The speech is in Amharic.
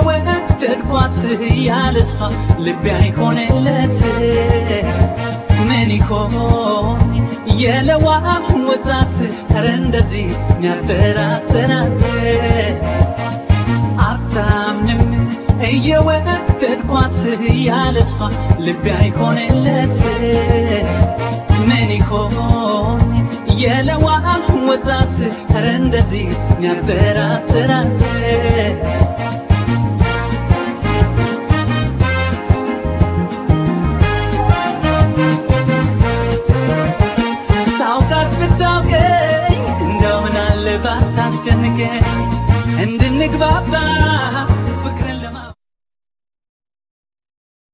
እየወደድኳት ያለሷ ልቤ አይሆንለት ምን ይሆን የለዋ ወጣት ኧረ እንደዚህ ሚያጠራጥራት አታምንም እየወደድኳት ያለሷ ልቤ አይሆንለት ምን ይሆን የለዋ ወጣት ኧረ እንደዚህ ሚያጠራጥራት